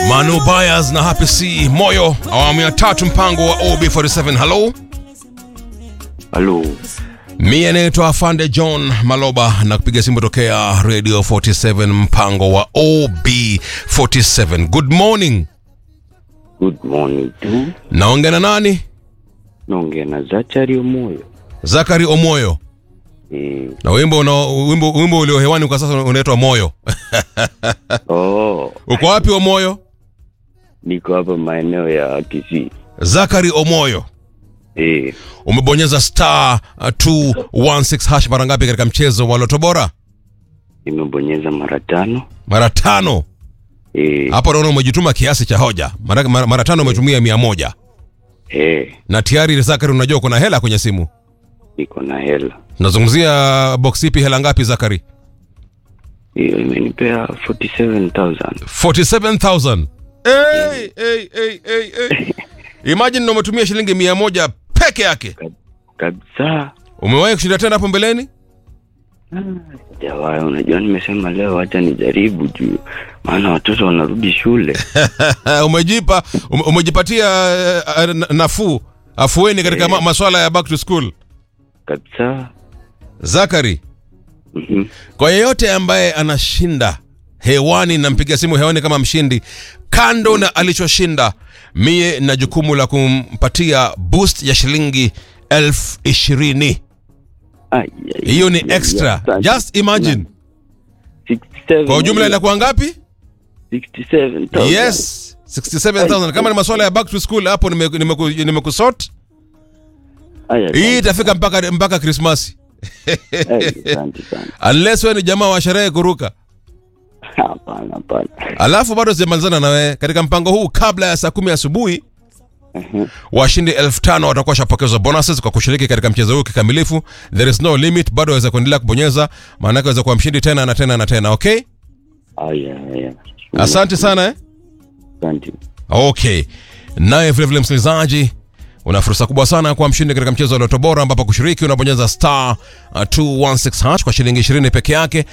Manu Byers na Happy C Moyo, awamu ya tatu, mpango wa OB47. Halo, Halo, mie naitwa Afande John Maloba na kupiga simu tokea Radio 47, mpango wa OB47. Good morning, good morning tu. naongea na nani? Naongea na Zachari Omoyo. Zakari Omoyo, Eh, na wimbo una, wimbo, wimbo ulio hewani kwa sasa unaitwa Moyo. oh, Uko wapi Omoyo? niko hapa maeneo ya Kisii. Zakari Omoyo, Eh, umebonyeza star uh, 216 hash mara ngapi katika mchezo wa Loto Bora? nimebonyeza mara tano. Mara tano. Eh, Hapo naona umejituma kiasi cha hoja. Mara, mara, mara tano umetumia mia moja eh, na tayari Zakari, unajua kuna hela kwenye simu. niko na hela. Nazungumzia box ipi? Hela ngapi Zakari? Hiyo imenipea 47,000. 47000 hey, hey, hey, hey, hey. Imagine umetumia shilingi mia moja peke yake. Kabisa. Umewahi kushinda tena hapo mbeleni? Jawai, unajua nimesema leo acha nijaribu juu maana watoto wanarudi shule. umejipa ume, umejipatia uh, uh, nafuu afueni katika ma, maswala ya back to school. Kabisa. Zakari, Mhm. kwa yeyote ambaye anashinda hewani, nampiga simu hewani kama mshindi, kando na alichoshinda, mie na jukumu la kumpatia boost ya shilingi elfu ishirini. Ai, ai, Hiyo ni ai, extra, asante. just imagine. 67. Kwa ujumla inakuwa ngapi? 67,000. Yes, 67000 kama ni maswala ya back to school hapo nimekusort nime, nimeku- nimekusort. Ai, ai, hii itafika mpaka mpaka Krismasi ai, asante sana. unless wewe ni jamaa wa sherehe kuruka. Hapana, hapana. Alafu bado sijamalizana na wewe katika mpango huu. Kabla ya saa kumi asubuhi washindi elfu tano watakuwa washapokezwa bonuses kwa kushiriki katika mchezo huu kikamilifu. There is no limit, bado waweza kuendelea kubonyeza, maanake waweza kuwa mshindi tena na tena na tena. Okay, Aya, aya. asante sana eh? Asante. Okay, naye vilevile msikilizaji, una fursa kubwa sana kwa mshindi katika mchezo wa Loto Bora, ambapo kushiriki unabonyeza star uh, 216 hash kwa shilingi 20 peke yake